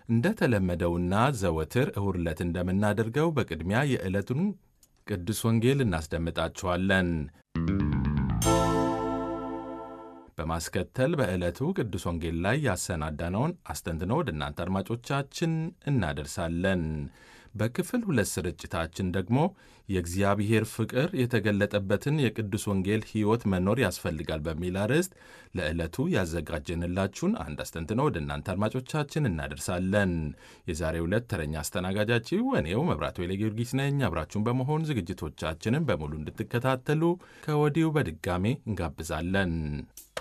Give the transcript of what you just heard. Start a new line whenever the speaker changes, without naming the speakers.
እንደተለመደውና ዘወትር እሁድ ዕለት እንደምናደርገው በቅድሚያ የዕለቱን ቅዱስ ወንጌል እናስደምጣችኋለን። በማስከተል በዕለቱ ቅዱስ ወንጌል ላይ ያሰናዳነውን አስተንትኖ ወደ እናንተ አድማጮቻችን እናደርሳለን። በክፍል ሁለት ስርጭታችን ደግሞ የእግዚአብሔር ፍቅር የተገለጠበትን የቅዱስ ወንጌል ሕይወት መኖር ያስፈልጋል በሚል አርዕስት ለዕለቱ ያዘጋጀንላችሁን አንድ አስተንትኖ ወደ እናንተ አድማጮቻችን እናደርሳለን። የዛሬው ዕለት ተረኛ አስተናጋጃችሁ እኔው መብራቱ ኃይለ ጊዮርጊስ ነኝ። አብራችሁን በመሆን ዝግጅቶቻችንን በሙሉ እንድትከታተሉ ከወዲሁ በድጋሜ እንጋብዛለን።